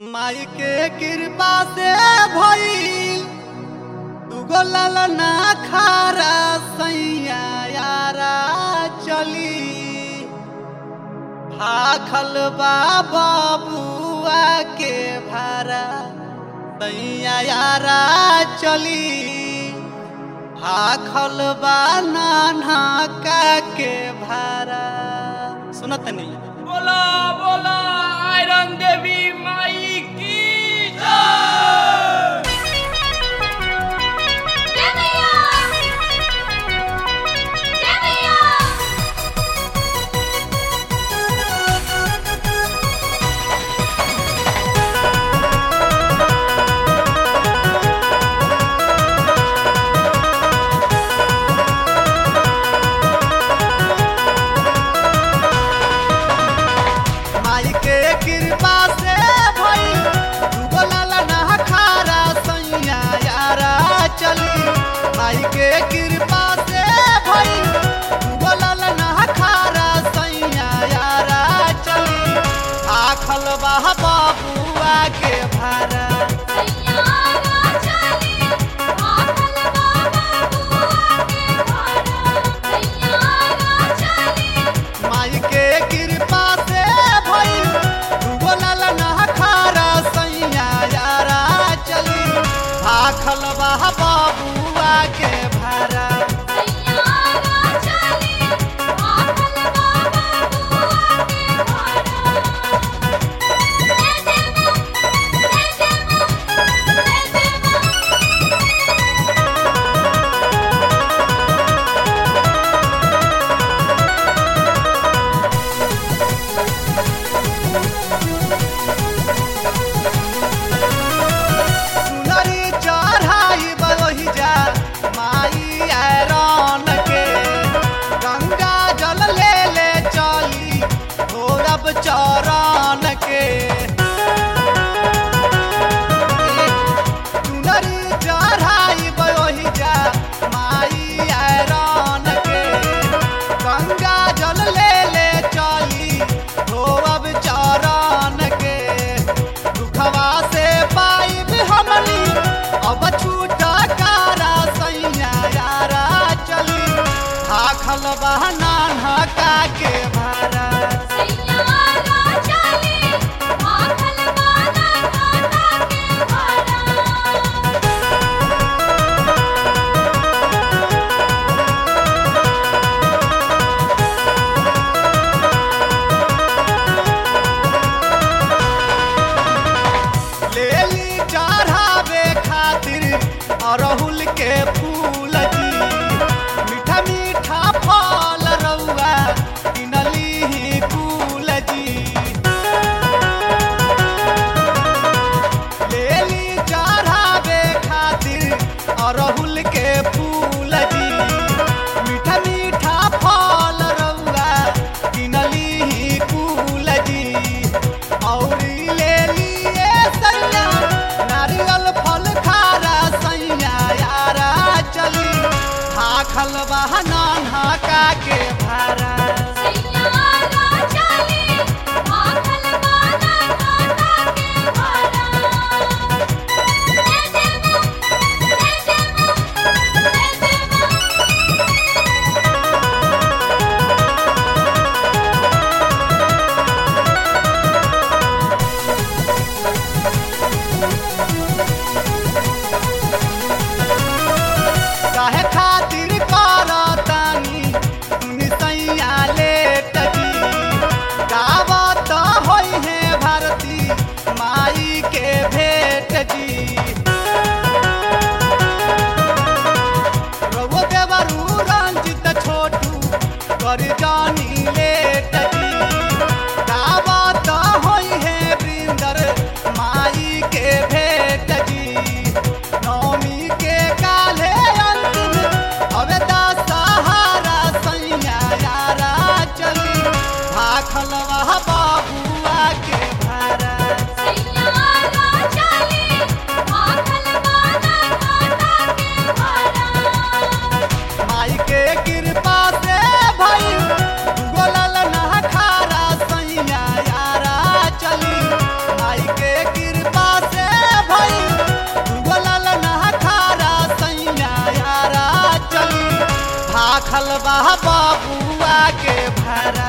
माई के कृपा से भइल दुगो ललना खारा सैया यारा चली भाखल बा बबुआ के भारा सैया यारा चली भाखल बा नाना का के भारा सुनत नहीं बोला बोला आयरन देवी माई की जय जय मैया जय मैया माई के कृपा से भइल दुगो ललना खारा सैया यारा चली माई के कृपा से भइल दुगो ललना खारा सैया यारा चली आखल बा बबुआ के भारा सैयारा चली आखल बाबा बुआ के भाड़ा सैयारा चली माई के कृपा से भइल दुगो ललना खारा सैया यारा चली आखल बा बबुआ के भारा सैयारा चली आखल बाबा बुआ के भाड़ा जय जय मां जय जय मां जय जय मां सुनरी चढ़ाई बही जा माई आयरन के गंगा जल ले ले चली भोरब चरण के सुनरी चढ़ाई बही जा माई आयरन के गंगा जल ले ले चली भोरब चरण के दुखवा से पाइब हमनी अब छूटा कारा सैया यारा चली भाखल बहना ढका के भारा सैयारा चली आखल बाबा नाना के भाड़ा लेली चढ़ावे खातिर अरहुल के फूल जी मीठा मीठा फल रउआ किनली ही फूल जी लेली चढ़ावे खातिर अरहुल के फूल जी मीठा मीठा फल रउआ किनली ही फूल जी औरी लेली ए सैया नारियल फल खारा सैया यारा माई के कृपा से भई दुगो ललना खारा सैया यारा चली भाखल बा बबुआ के भरा